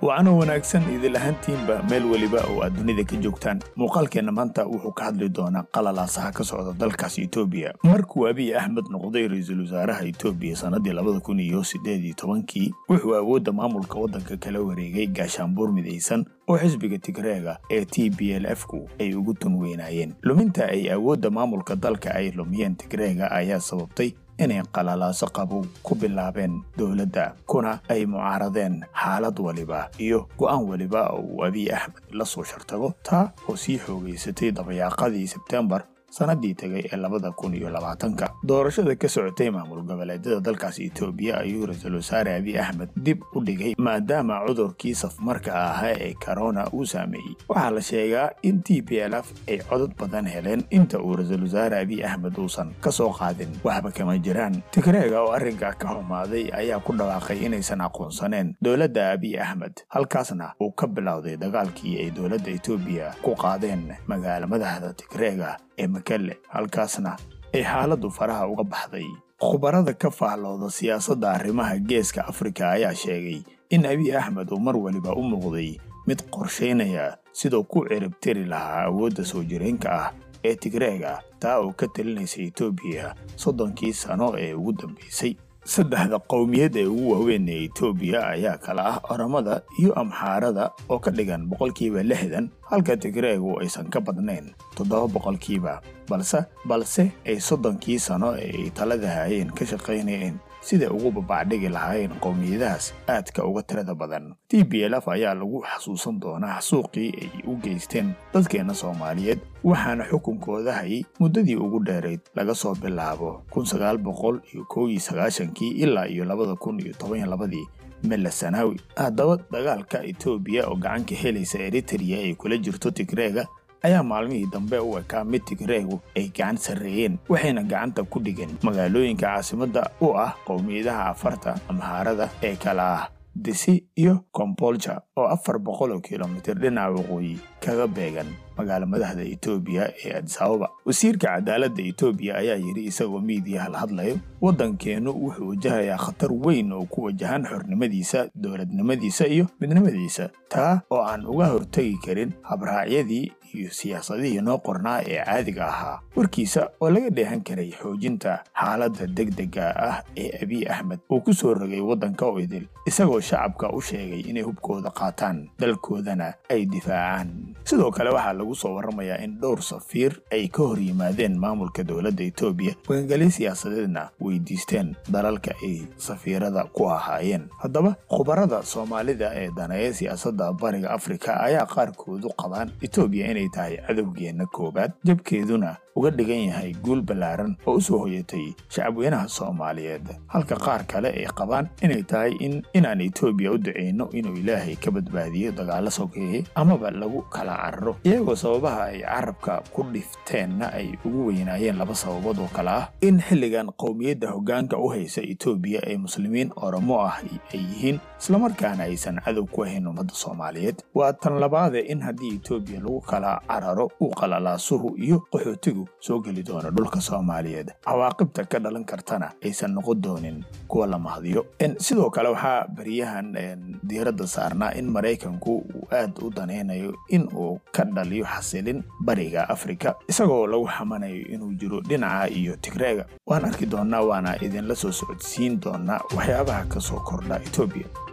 waana wanaagsan idil ahaantiinba meel weliba oo aad dunida ka joogtaan muuqaalkeenna maanta wuxuu ka hadli doonaa qalalaasaha ka socda dalkaas etoobiya markuu abiy axmed noqday ra-iisul wasaaraha etoobiya sannadii labada kun iyo siddeed iyo tobankii wuxuu awoodda maamulka waddanka kala wareegay gaashaanbuur midaysan oo xisbiga tigreega ee t b l f ku ay ugu tun weynaayeen luminta ay awoodda maamulka dalka ay lumiyeen tigreega ayaa sababtay inay qalalaaso qabow ku bilaabeen dowladda kuna ay mucaaradeen xaalad waliba iyo go'aan weliba oo uu abiy axmed la soo shartago taa oo sii xoogaysatay dabayaaqadii sebtembar sannaddii tegay ee labada kun iyo labaatanka doorashada ka socotay maamul goboleedyada dalkaas etoobiya ayuu ra-iisul wasaare abiy axmed dib u dhigay maadaama cudurkii safmarka ahaa ee korona uu saameeyey waxaa la sheegaa in t b l f ay codod badan heleen inta uu ra-iisul wasaare abiy axmed uusan ka soo qaadin waxba kama jiraan tigreega oo arrinka ka xumaaday ayaa ku dhawaaqay inaysan aqoonsaneen dowladda abiy axmed halkaasna uu ka bilowday dagaalkii ay dowladda etoobiya ku qaadeen magaala madaxda tigreega ee makelle halkaasna ay xaaladdu faraha uga baxday khubarada ka faallooda siyaasadda arrimaha geeska afrika ayaa sheegay in abiy axmed uu mar waliba u muuqday mid qorshaynaya siduu ku ciribtiri lahaa awoodda soo jireenka ah ee tigreega taa oo ka talinaysa etoobiya soddonkii sano ee ugu dambaysay saddexda qowmiyad ee ugu waaweyn ee etoobiya ayaa kala ah oramada iyo amxaarada oo ka dhigan boqolkiiba lixdan halka tigreegu aysan ka badnayn toddoba boqolkiiba balse balse ay soddonkii sano ee ay talada hayeen ka shaqaynayeen siday ugu babacdhigi lahaayeen qowmiyadahaas aadka uga tirada badan t b l f ayaa lagu xasuusan doonaa xasuuqii ay u geysteen dadkeenna soomaaliyeed waxaana xukunkooda hayay muddadii ugu dheerayd laga soo bilaabo kun sagaal boqol iyo kow iyo sagaashankii ilaa iyo labada kun iyo toban iyo labadii mella sanaawi haddaba dagaalka etoobiya oo gacanka helaysa eritrea ay kula jirto tigreega ayaa maalmihii dambe u ekaa mid tigreegu ay gacan sarreeyeen waxayna gacanta ku dhigeen magaalooyinka caasimadda u ah qowmiyadaha afarta amhaarada ee kala ah disi iyo kombolja oo afar boqol oo kilomitir dhinaca waqooyi kaga beegan magaala madaxda etoobiya ee adisababa wasiirka cadaaladda etoobiya ayaa yidhi isagoo miidiya hal hadlayo waddankeennu wuxuu wajahayaa khatar weyn oo ku wajahan xornimadiisa dowladnimadiisa iyo midnimadiisa taa oo aan uga hortegi karin habraacyadii iyo siyaasadihii noo qornaa ee caadiga ahaa warkiisa oo laga dheehan karay xoojinta xaaladda degdega ah ee abiy axmed uu ku soo rogay waddanka oo idil isagoo shacabka u sheegay inay hubkooda qaataan dalkoodana ay difaacaan sidoo kale waxaa lagu soo warramayaa in dhowr safiir ay ka hor yimaadeen maamulka dowladda etoobiya magangelyo siyaasadeedna weydiisteen dalalka ay safiirada ku ahaayeen haddaba khubarada soomaalida ee daneeya siyaasadda bariga afrika ayaa qaarkoodu qabaan etoobiya inay tahay cadowgeenna koowaad jabkeeduna uga dhigan yahay guul ballaaran oo u soo hoyatay shacabweynaha soomaaliyeed halka qaar kale ay qabaan inay tahay in inaan etoobiya u ducayno inuu ilaahay ka badbaadiyo dagaalo sokeeye amaba lagu kala cararo iyagoo sababaha ay carabka ku dhifteenna ay ugu weynaayeen laba sababood oo kale ah in xilligan qowmiyadda hoggaanka u haysa etoobiya ee muslimiin oromo ah ay yihiin islamarkaana aysan cadow ku ahayn ummadda soomaaliyeed waa tan labaade in haddii etoobiya lagu kala cararo uu qalalaasuhu iyo qaxootigu soo geli doono dhulka soomaaliyeed cawaaqibta ka dhalan kartana aysan noqon doonin kuwa la mahdiyo sidoo kale waxaa beriyahan diiradda saarnaa in maraykanku uu aad u danaynayo in uu ka dhaliyo xasilin bariga afrika isagoo lagu xamanayo inuu jiro dhinaca iyo tigreega waan arki doonnaa waana idinla soo socodsiin doonaa waxyaabaha ka soo kordha etoobiya